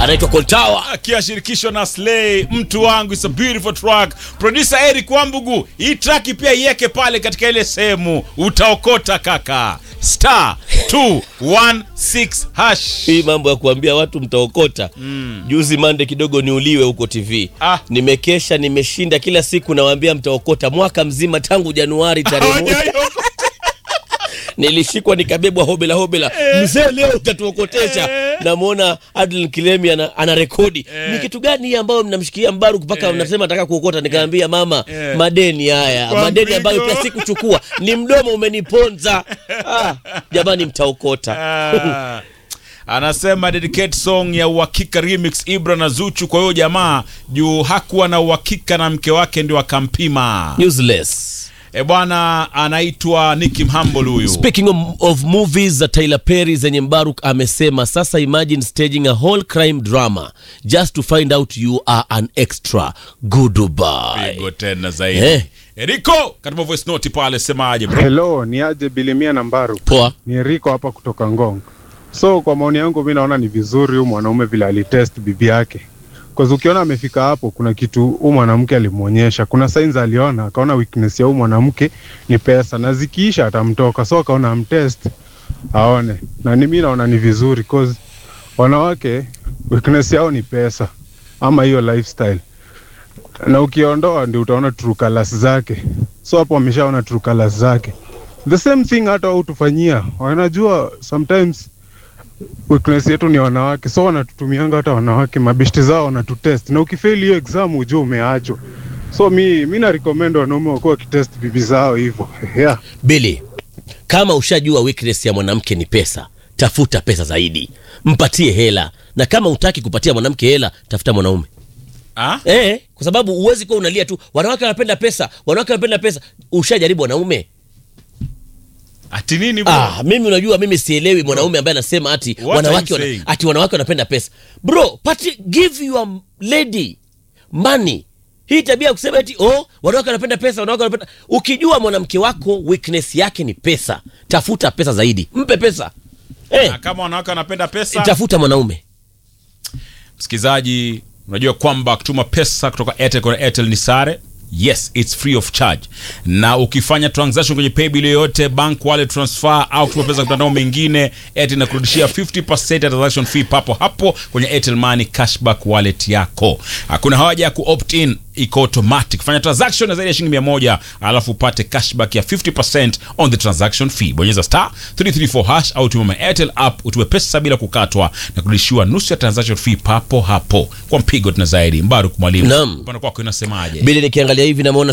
anaitwa Koltawa. akiyashirikishwa na Slay, mtu wangu, it's a beautiful track. Producer Eric Wambugu, hii track pia iweke pale katika ile sehemu, utaokota kaka. Star 216 hash. Hii mambo ya kuambia watu mtaokota. Juzi mande kidogo niuliwe huko TV. Ah. Nimekesha, nimeshinda kila siku nawaambia mtaokota mwaka mzima tangu Januari tarehe moja. Hawajaiokota. Nilishikwa nikabebwa hobela hobela. Mzee leo utatuokotesha. Namwona Adlin Kilemi ana, ana rekodi. Ni kitu gani hii ambayo mnamshikia Mbaru mpaka mnasema nataka kuokota nikaambia mama Eh. madeni haya. Kwa Madeni ambayo mpigo. pia sikuchukua. Ni mdomo umeniponza. Ah, jamani mtaokota. Ah. Anasema dedicate song ya uhakika remix Ibra na Zuchu kwa hiyo jamaa juu hakuwa na uhakika na mke wake ndio akampima. Useless. E bwana, anaitwa Nicky Mhambol huyu. Speaking of, of movies za Tyler Perry zenye Mbaruk amesema sasa imagine staging a whole crime drama just to find out you are an extra goodbye. Pigo tena zaidi. Eh. Eriko, katika voice note pale semaje bro? Hello, ni aje Bilimia na Mbaru. Poa. Ni Riko hapa kutoka Ngong. So kwa maoni yangu mi naona ni vizuri huyu mwanaume vile alitest bibi yake. Kwa ukiona amefika hapo kuna kitu huyu mwanamke alimwonyesha. Kuna signs aliona, akaona weakness ya huyu mwanamke ni pesa na zikiisha atamtoka. So akaona amtest aone. Na ni mimi naona ni vizuri cause wanawake weakness yao ni pesa ama hiyo lifestyle. Na ukiondoa ndio utaona true colors zake. So hapo wameshaona true colors zake the same thing hata wao tufanyia wanajua sometimes weakness yetu ni wanawake so wanatutumianga hata wanawake mabeshti zao wanatutest na ukifeli hiyo exam ujue umeachwa so mi mi na recommend wanaume wakuwa wakitest bibi zao hivyo yeah. Billy, kama ushajua weakness ya mwanamke ni pesa, tafuta pesa zaidi, mpatie hela, na kama utaki kupatia mwanamke hela, tafuta mwanaume Ah? eh, kwa sababu huwezi kuwa unalia tu wanawake wanapenda pesa, wanawake wanapenda pesa. Ushajaribu wanaume? Ati nini bro? Ah, mimi unajua mimi sielewi mwanaume ambaye anasema ati What are wanawake you wana, saying? ati wanawake wanapenda pesa. Bro, pati give your lady money. Hii tabia ya kusema eti oh, wanawake wanapenda pesa, wanawake wanapenda. Ukijua mwanamke wako weakness yake ni pesa, tafuta pesa zaidi. Mpe pesa. Eh, Na kama wanawake wanapenda pesa, tafuta mwanaume. msikilizaji, unajua kwamba kutuma pesa kutoka Airtel kwa Airtel ni sare. Yes, it's free of charge. Na ukifanya transaction kwenye paybill yoyote, bank wallet transfer au kutuma pesa kwa mtandao mwingine, Airtel inakurudishia 50% ya transaction fee papo hapo kwenye Airtel Money cashback wallet yako. Hakuna haja ya ku-opt in, iko automatic. Fanya transaction ya zaidi ya shilingi 100 alafu upate cashback ya 50% on the transaction fee. Bonyeza star 334 hash au tuma my Airtel app utume pesa bila kukatwa na kurudishiwa nusu ya transaction fee papo hapo. Kwa mpigo tuna zaidi. Mbaruk mwalimu. Naam. Upande kwako inasemaje? Bili nikiangalia hivi namuona